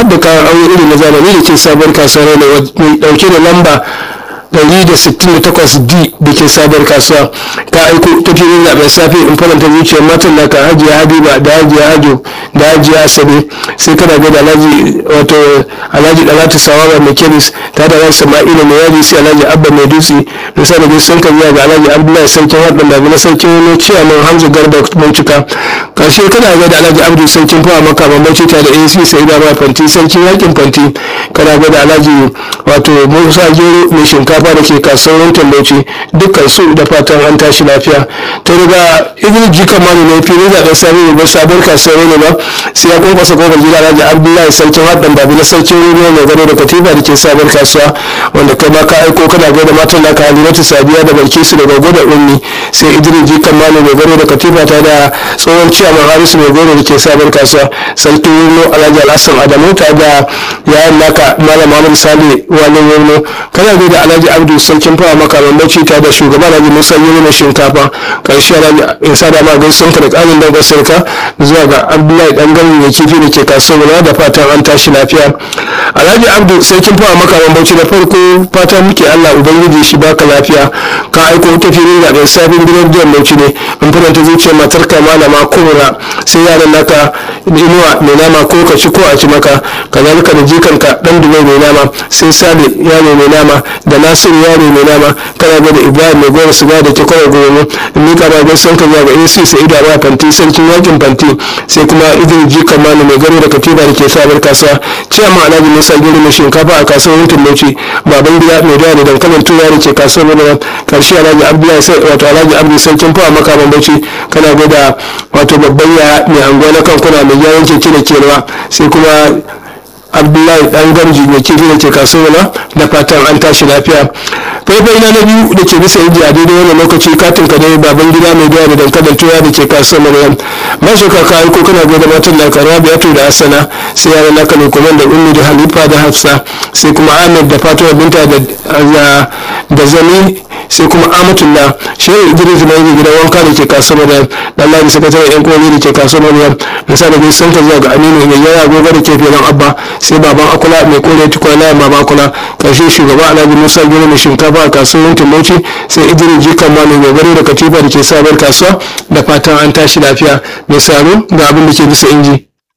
da kayan aure irin na zamani da ke sabuwar kasuwa ne mai dauke da lamba 168d da ke sabuwar kasuwa ka aiko ta filin zaben safe in faranta zuciyar matan da ka hajiya habiba da hajiya hajo da hajiya asabe sai kana ga da alhaji wato alhaji dalatu sawaba mai kemis ta da alhaji sama'ila mai yaji sai alhaji abba mai dutse da sa da sun kan ga alhaji abdullahi sarkin haɗin da na sarkin wani ciyaman hamza garba bincika karshe kana ga da alhaji abdu sarkin fawa maka bambanci ta da ac sai da ma fanti sarkin yakin fanti kana ga da alhaji wato musa gero mai shinkafa da ke kasuwar wantan bauchi dukkan su da fatan an tashi lafiya ta riga idris jika mani ne fili zaɓen sami ba sabon kasuwar ne ba sai ya kwankwasa kofar gida alhaji abdullahi sarkin haɗin babi na sarkin ruwa mai gado da katifa da ke sabon kasuwa wanda kai ma ka aiko kana gaida matan da ka halimatu sadiya da barkisu da gogo da ummi sai idris jika mani mai gado da katifa ta da tsohon ciyaman harisu mai gado da ke sabon kasuwa sarkin ruwa alhaji alhassan adamu ta da yayan naka malam muhammad sale wani wurno kana gaida alhaji abdu sarkin fawa maka bambanci ta da shugaba alhaji musa yuni mai shinkafa karshe alhaji isa da ma gaisun ka da ƙarin dangar sarka zuwa ga abdullahi dan gani mai kifi da ke kasuwa da fatan an tashi lafiya alhaji abdu sarkin fawa maka bambanci da farko fatan muke allah ubangiji shi baka lafiya ka aiko ta filin zaɓen sabon gidan jiyan bauchi ne in faranta zuciyar matar ka malama kubra sai yaran naka inuwa mai nama ko ka ci ko a ci maka kazalika da jikanka dan dubai mai nama sai sale yaro mai nama da nasiru yaro mai nama kana ga da ibrahim mai gora siga da ke kawai gobe in mika ba gaisan ka zuwa ga ac sai ida ba fanti sarkin yakin fanti sai kuma idris jikan mani mai garo da katiba da ke sabar kasuwa ciyama alhaji musa gero mai shinkafa a kasuwar yankin bauchi baban gida mai dawa da dankalin tuya da ke kasuwar madara karshe alhaji abdullahi sai wato alhaji abdu sarkin fawa makaman bauchi kana ga da wato babban ya mai anguwa na kankuna mai gyaran keke da kewa sai kuma abdullahi dan gamji mai kifi da ke kasuwa da fatan an tashi lafiya faifai na na biyu da ke bisa inji a daidai wannan lokaci katin ka dai baban gida mai doya da dankalin tuya da ke kasuwar maryam mashi kaka aiko kana gaida matan da karuwa biyatu da asana sai yaran naka ne kuma da ummi da halifa da hafsa sai kuma ahmed da fatima binta da zami sai kuma amatullah shehu idris mai yi gidan wanka da ke kasuwar maryam dan ladi sakataren yan komi da ke kasuwar maryam misali bai sun ka zuwa ga aminu mai yawa gobe da ke filin abba sai baban akula mai kore tukwana baban akula karshe shugaba alhaji musa gero mai shinkafa a kasuwar timoti sai idris jikan ma mai gogaro da katifa da ke sabar kasuwa da fatan an tashi lafiya mai saro ga abin da ke bisa inji